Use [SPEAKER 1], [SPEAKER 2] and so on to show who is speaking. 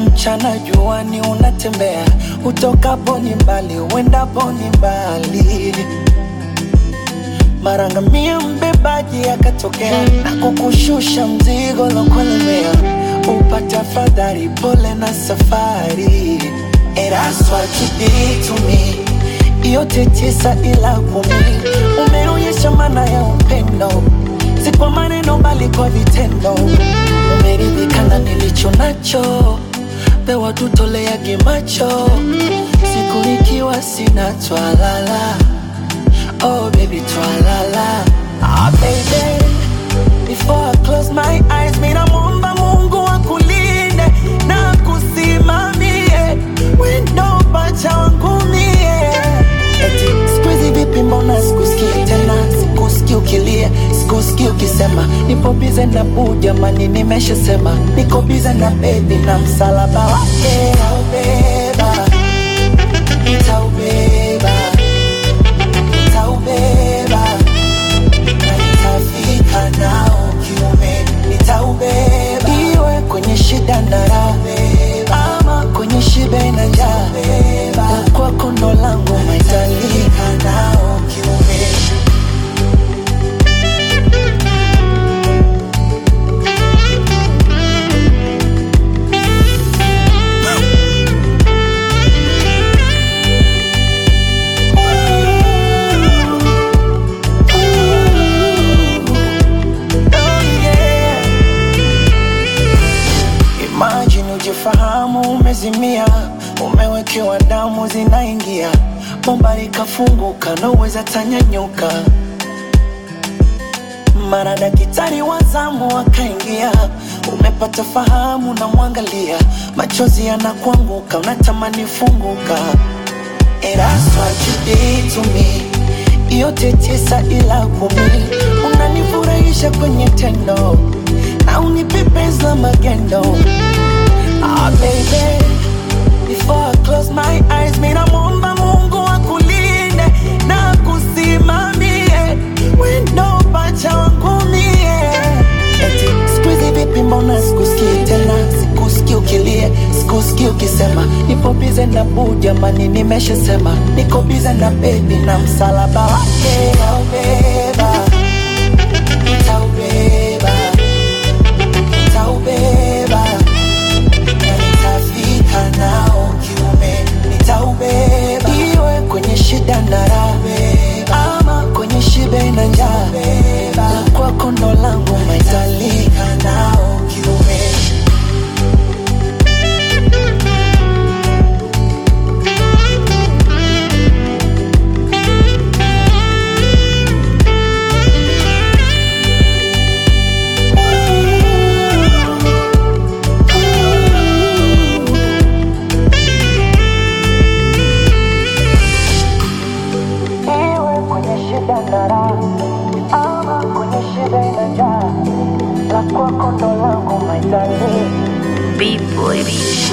[SPEAKER 1] mchana juani unatembea, utokapo ni mbali, uendapo ni mbali. Mara ngamia mbebaji akatokea na kukushusha mzigo lokulemea, upate afadhali, pole na safari. And that's what you did to me, yote tisa ila kumi, umeonyesha maana ya upendo, si kwa maneno bali kwa vitendo. Umeridhika na nilicho nacho, pewa tutoleage macho, siku nikiwa sina twalala Oh baby, twalala Ah baby Before I close my eyes Mina muomba Mungu akulinde na kusimamie Wendo pacha wangu mie Eti sikuizi vipi mbona sikusikii tena Sikusikii ukilia, sikusikii ukisema Nipo bize na buu jamani nimeshasema Niko bize na baby na msalaba wake Nitaubeba, nitaubeba nitaubeba na nitafika nao kiume, nitaubeba iwe kwenye shida na raha, ama kwenye shibe na njaa, la kwako ndo langu maitalika nao kiume. Oh, yeah. Imagine ujifahamu umezimia, umewekewa damu zinaingia, bomba likafunguka, naweza tanyanyuka. Mara daktari wa zamu akaingia, umepata fahamu, na mwangalia, machozi yanakuanguka, unatamani funguka. And that's what you did to me. Yote tisa ila kumi, unanifurahisha kwenye tendo na unipe penzi la magendo. Ah baby, before I close my eyes, mina muomba Mungu akulinde na kusimamie wendo pacha wangu mie. Eti sikuizi vipi, mbona sikusikii tena, sikusikii ukilia, sikusikii ukisema nipo bize na buu, jamani nimeshasema niko bize na baby na msalaba wake nitaubeba, nitaubeba, nitaubeba na nitafika nao kiume, nitaubeba iwe kwenye shida na raha, ama kwenye shibe na njaa, la kwako ndo langu maitalika nao kiume. Iwe kwenye shida na raha, ama kwenye shida na njaa, la kwako ndo langu maitalika
[SPEAKER 2] B-boy.